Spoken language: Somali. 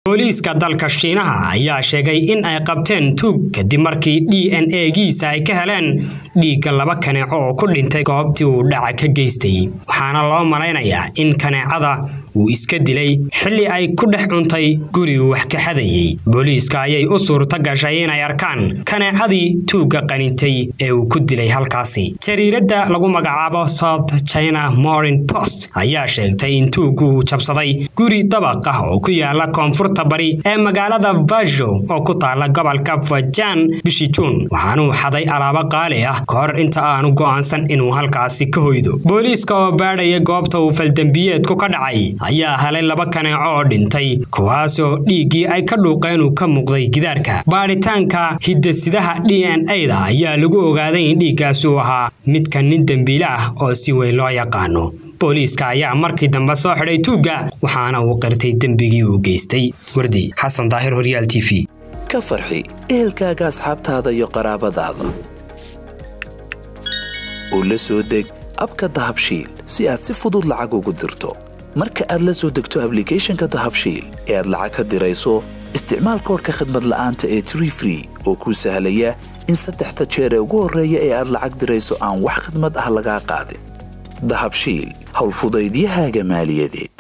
booliiska dalka shiinaha ayaa sheegay in ay qabteen tuug kadib markii d n a giisa ay ka heleen dhiigga laba kaneeco oo ku dhintay goobtii uu dhaca ka geystay waxaana loo malaynayaa in kaneecada uu iska dilay xilli ay ku dhex cuntay gurigu wax ka xadayey booliiska ayay u suurta gashay inay arkaan kaneecadii tuugga qanintay ee uu ku dilay halkaasi jariiradda lagu magacaabo south china morin post ayaa sheegtay in tuuggu uu jabsaday guri dabaq ah oo ku yaala koonfurta bari ee magaalada vajo oo ku taala gobolka fajan bishii juun waxaanuu xaday alaabo qaali ah ka hor inta aanu go'aansan inuu halkaasi ka hoydo booliiska oo baadhaya goobta uu faldembiyeedku ka dhacay ayaa helay laba kaneeco oo dhintay kuwaasoo dhiiggii ay ka dhuuqeen uu ka muuqday gidaarka baadhitaanka hidasidaha d n a da ayaa lagu ogaaday in dhiiggaasi uu ahaa midka nin dembiile ah oo si weyn loo yaqaano booliiska ayaa markii dambe soo xidhay tuugga waxaana uu qirtay dembigii uu geystay wardi xasan daahir horyaal t v ka farxi ehelkaaga asxaabtaada iyo qaraabadaada oo la soo deg abka dahabshiil si aad si fudud lacag ugu dirto marka aad la soo degto ablicathonka dahabshiil ee aad lacag ka dirayso isticmaal koorka khadmad la'aanta ee tree free oo kuu sahlaya in saddexda jeer ee ugu horreeya ee aad lacag dirayso aan wax khadmad ah lagaa qaadin dahabshiil howlfudaydiyahaaga maaliyadeed